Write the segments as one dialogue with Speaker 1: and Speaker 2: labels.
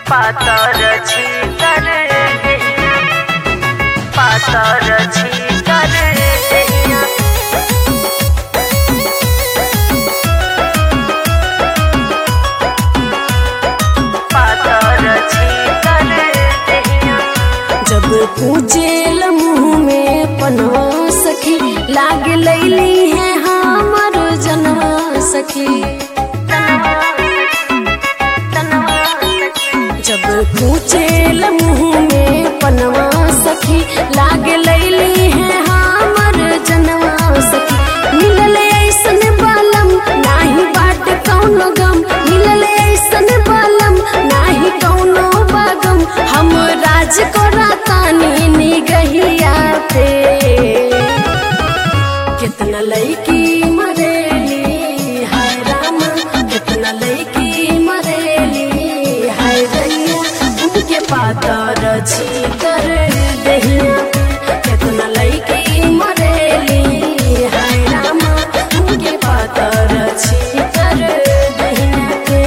Speaker 1: पातर छीतर पातर छीतर पातर छीतर
Speaker 2: जब पूजेल मुँह में पनवा सखी लाग लैली है हमर जनवा सखी जब पूजेल मुँह में पनवा सखी लाग लैली है हमर जनवा सखी मिलल ऐसन बालम नाही बाट कौनो गम मिलल ऐसन बालम नाही कौनो बागम हम राज को रातानी निगहिया पे कितना लईकी मरेली हाय राम कितना लईकी मरेली हाय दैया उनके पातर छीतर दहिया कितना लईकी मरेली हाय राम उनके पातर छीतर दहिया पे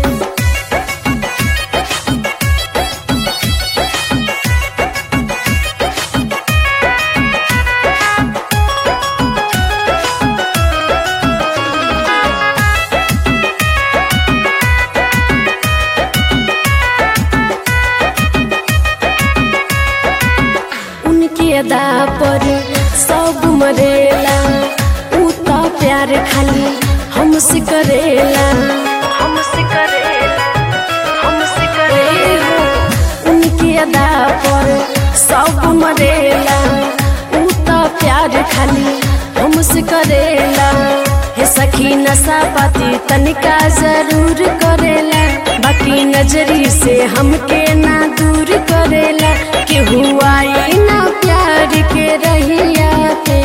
Speaker 2: उनके अदा पर सब मरेला ऊ तो प्यार खाली हमसे करेला
Speaker 1: हमसे करेला हमसे करेला
Speaker 2: उनके अदा पर सब मरेला ऊ तो प्यार खाली हमसे करेला हे सखी नशा पाती तनिका जरूर करेला बाकी नजरी से हमके ना दूर करेला केहू आई ना प्यार के रहिया पे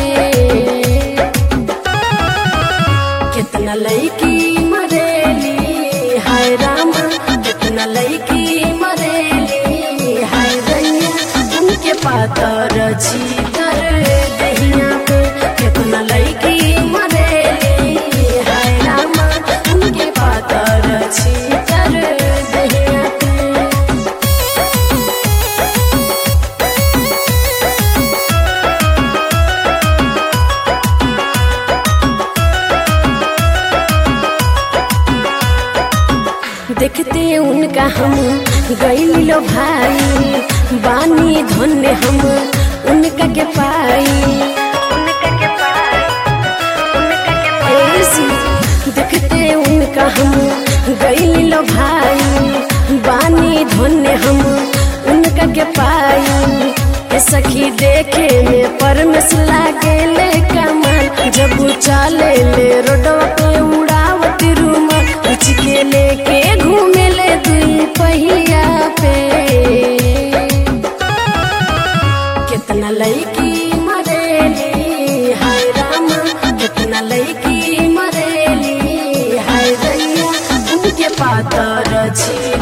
Speaker 2: कितना लईकी मरेली हाय राम कितना लईकी मरेली हाय दैया उनके पातर छीतर दहिया पे कितना लईकी मरेली हाय राम उनके पातर छीतर दहिया पे देखते उनका हम गईलो भाई बानी धन्य हम उनका के पाई
Speaker 1: उनका के पाए उनका के पाए
Speaker 2: ऐसी देखते उनका हम गईलो भाई बानी धन्य हम उनका के पाई ए सखी देखे में परमेश लागेले कमाल जब चाले ले रोडवा पे उड़ावत रूमाल उच के लेके घूमेले दुई पहिया पे कितना लईकी मरेली हाय राम कितना लईकी मरेली हाय दैया उनके पातर छी